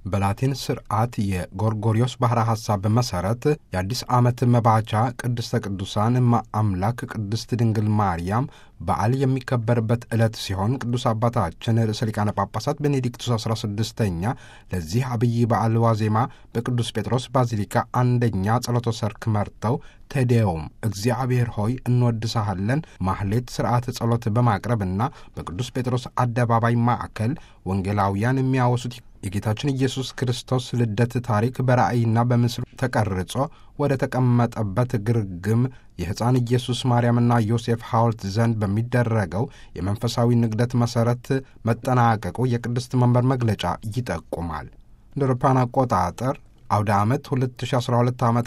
በላቲን ስርዓት የጎርጎሪዮስ ባሕረ ሐሳብ መሠረት የአዲስ ዓመት መባቻ ቅድስተ ቅዱሳን እማ አምላክ ቅድስት ድንግል ማርያም በዓል የሚከበርበት ዕለት ሲሆን ቅዱስ አባታችን ርዕሰ ሊቃነ ጳጳሳት ቤኔዲክቱስ 16ኛ ለዚህ አብይ በዓል ዋዜማ በቅዱስ ጴጥሮስ ባዚሊካ አንደኛ ጸሎተ ሰርክ መርተው ቴዴውም እግዚአብሔር ሆይ እንወድሳሃለን ማህሌት ሥርዓተ ጸሎት በማቅረብና በቅዱስ ጴጥሮስ አደባባይ ማዕከል ወንጌላውያን የሚያወሱት የጌታችን ኢየሱስ ክርስቶስ ልደት ታሪክ በራእይና በምስሉ ተቀርጾ ወደ ተቀመጠበት ግርግም የሕፃን ኢየሱስ ማርያምና ዮሴፍ ሐውልት ዘንድ በሚደረገው የመንፈሳዊ ንግደት መሠረት መጠናቀቁ የቅድስት መንበር መግለጫ ይጠቁማል። እንደ አውሮፓውያን አቆጣጠር አውደ ዓመት 2012 ዓ ም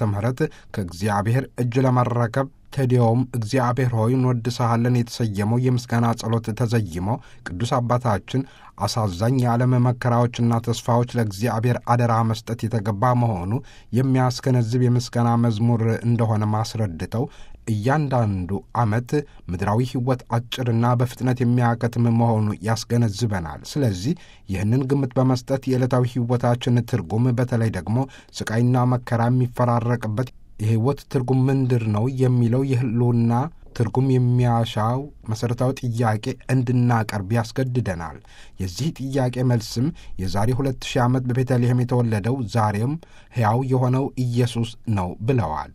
ከእግዚአብሔር እጅ ለመረከብ ቴዲዮም እግዚአብሔር ሆይ እንወድስሃለን የተሰየመው የምስጋና ጸሎት ተዘይሞ ቅዱስ አባታችን አሳዛኝ የዓለም መከራዎችና ተስፋዎች ለእግዚአብሔር አደራ መስጠት የተገባ መሆኑ የሚያስገነዝብ የምስጋና መዝሙር እንደሆነ ማስረድተው እያንዳንዱ ዓመት ምድራዊ ሕይወት አጭርና በፍጥነት የሚያከትም መሆኑ ያስገነዝበናል። ስለዚህ ይህንን ግምት በመስጠት የዕለታዊ ሕይወታችን ትርጉም በተለይ ደግሞ ስቃይና መከራ የሚፈራረቅበት የሕይወት ትርጉም ምንድር ነው የሚለው የህልውና ትርጉም የሚያሻው መሠረታዊ ጥያቄ እንድናቀርብ ያስገድደናል። የዚህ ጥያቄ መልስም የዛሬ ሁለት ሺህ ዓመት በቤተልሔም የተወለደው ዛሬም ሕያው የሆነው ኢየሱስ ነው ብለዋል።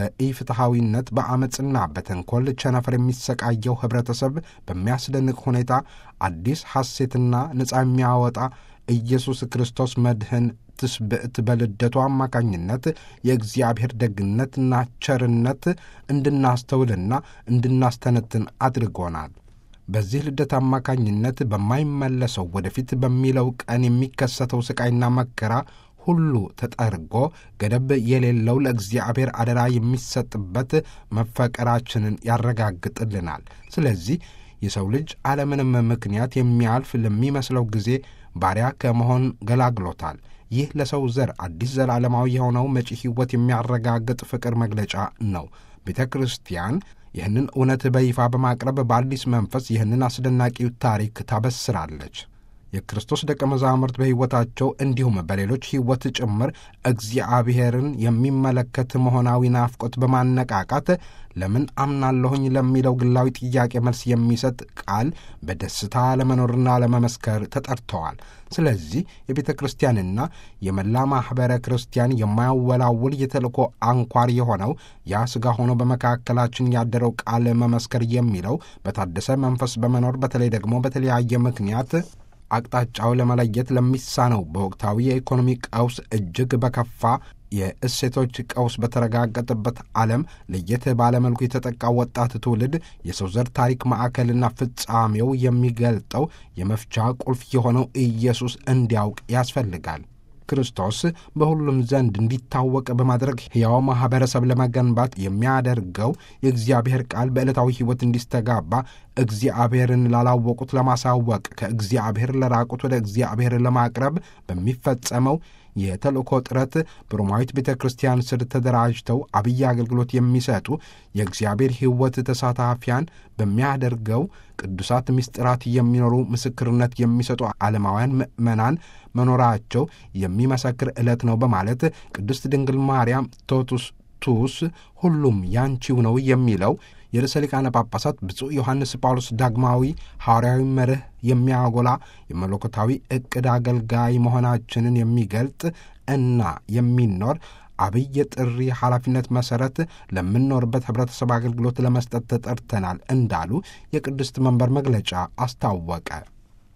በኢፍትሐዊነት በአመፅና በተንኰል ቸነፈር የሚሰቃየው ኅብረተሰብ በሚያስደንቅ ሁኔታ አዲስ ሐሴትና ነፃ የሚያወጣ ኢየሱስ ክርስቶስ መድህን ትስብዕት በልደቱ አማካኝነት የእግዚአብሔር ደግነትና ቸርነት እንድናስተውልና እንድናስተነትን አድርጎናል። በዚህ ልደት አማካኝነት በማይመለሰው ወደፊት በሚለው ቀን የሚከሰተው ሥቃይና መከራ ሁሉ ተጠርጎ ገደብ የሌለው ለእግዚአብሔር አደራ የሚሰጥበት መፈቀራችንን ያረጋግጥልናል። ስለዚህ የሰው ልጅ አለምንም ምክንያት የሚያልፍ ለሚመስለው ጊዜ ባሪያ ከመሆን ገላግሎታል። ይህ ለሰው ዘር አዲስ ዘላለማዊ የሆነው መጪ ሕይወት የሚያረጋግጥ ፍቅር መግለጫ ነው። ቤተ ክርስቲያን ይህንን እውነት በይፋ በማቅረብ በአዲስ መንፈስ ይህንን አስደናቂው ታሪክ ታበስራለች። የክርስቶስ ደቀ መዛሙርት በሕይወታቸው እንዲሁም በሌሎች ሕይወት ጭምር እግዚአብሔርን የሚመለከት መሆናዊ ናፍቆት በማነቃቃት ለምን አምናለሁኝ ለሚለው ግላዊ ጥያቄ መልስ የሚሰጥ ቃል በደስታ ለመኖርና ለመመስከር ተጠርተዋል። ስለዚህ የቤተ ክርስቲያንና የመላ ማኅበረ ክርስቲያን የማያወላውል የተልእኮ አንኳር የሆነው ያ ሥጋ ሆኖ በመካከላችን ያደረው ቃል መመስከር የሚለው በታደሰ መንፈስ በመኖር በተለይ ደግሞ በተለያየ ምክንያት አቅጣጫው ለመለየት ለሚሳነው በወቅታዊ የኢኮኖሚ ቀውስ እጅግ በከፋ የእሴቶች ቀውስ በተረጋገጠበት ዓለም ለየት ባለመልኩ የተጠቃ ወጣት ትውልድ የሰው ዘር ታሪክ ማዕከልና ፍጻሜው የሚገልጠው የመፍቻ ቁልፍ የሆነው ኢየሱስ እንዲያውቅ ያስፈልጋል። ክርስቶስ በሁሉም ዘንድ እንዲታወቅ በማድረግ ሕያው ማኅበረሰብ ለመገንባት የሚያደርገው የእግዚአብሔር ቃል በዕለታዊ ሕይወት እንዲስተጋባ እግዚአብሔርን ላላወቁት ለማሳወቅ ከእግዚአብሔር ለራቁት ወደ እግዚአብሔር ለማቅረብ በሚፈጸመው የተልእኮ ጥረት በሮማዊት ቤተ ክርስቲያን ስር ተደራጅተው አብይ አገልግሎት የሚሰጡ የእግዚአብሔር ሕይወት ተሳታፊያን በሚያደርገው ቅዱሳት ምስጢራት የሚኖሩ ምስክርነት የሚሰጡ ዓለማውያን ምዕመናን መኖራቸው የሚመሰክር ዕለት ነው በማለት ቅድስት ድንግል ማርያም ቶቱስ ቱስ ሁሉም ያንቺው ነው የሚለው የርዕሰ ሊቃነ ጳጳሳት ብፁዕ ዮሐንስ ጳውሎስ ዳግማዊ ሐዋርያዊ መርህ የሚያጎላ የመለኮታዊ ዕቅድ አገልጋይ መሆናችንን የሚገልጥ እና የሚኖር አብይ የጥሪ ኃላፊነት መሠረት ለምንኖርበት ኅብረተሰብ አገልግሎት ለመስጠት ተጠርተናል እንዳሉ የቅድስት መንበር መግለጫ አስታወቀ።